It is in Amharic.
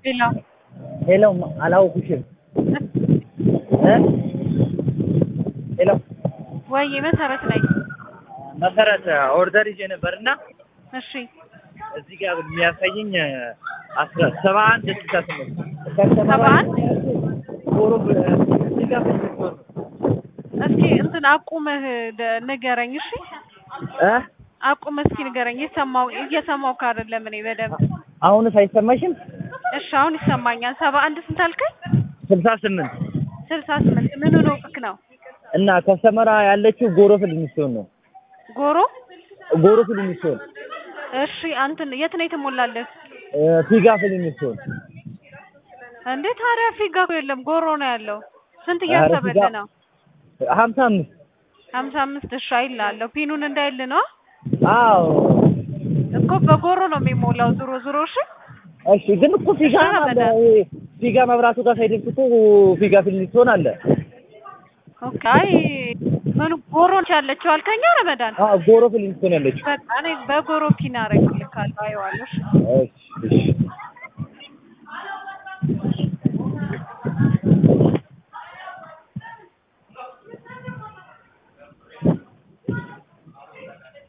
ሄሎ ሄሎ አላውኩሽም እ ሄሎ ወይ መሰረት ነኝ። መሰረት ኦርደር ይዤ ነበርና እሺ እዚህ ጋር የሚያሳየኝ አስራ ሰባ አንድ ስልሳ ስምንት ሰባ አንድ ዞሮ እዚህ ጋር ብትሆን እስኪ እንትን አቁመህ ደ- ንገረኝ። እሺ እ አቁመህ እስኪ ንገረኝ። እየሰማው እየሰማው ካደለም እኔ በደንብ አሁንስ አይሰማሽም? እሺ አሁን ይሰማኛል። ሰባ አንድ ስንት አልከኝ? ስልሳ ስምንት ስልሳ ስምንት ምኑ ነው ቅክ ነው? እና ከሰመራ ያለችው ጎሮ ፍልሚስቶን ነው። ጎሮ ጎሮ ፍልሚስቶን እሺ አንተን የት ነው የተሞላልህ? እ ፊጋ ፍልሚስቶን እንዴ ታዲያ ፊጋ እኮ የለም ጎሮ ነው ያለው። ስንት ኧረ እያሰበልህ ፊጋ- ነው? ሀምሳ አምስት ሀምሳ አምስት እሺ አይልሃለሁ። ፒኑን እንዳይል ነው አዎ እኮ በጎሮ ነው የሚሞላው ዞሮ ዞሮ። እሺ እሺ ግን እኮ ፊጋ እሺ፣ አለ ረመዳን። ይሄ ፊጋ መብራቱ ጋር ሳይደርስ እኮ ፊጋ ፍልሚስቶን አለ። ኦኬ አይ ምኑ ጎሮ ነች ያለችው አልከኛ ረመዳን? አዎ ጎሮ ፍልሚስቶን ያለችው በቃ እኔ በጎሮ ፒን አደርግልካለሁ። አየዋለሁ። እሺ እሺ እሺ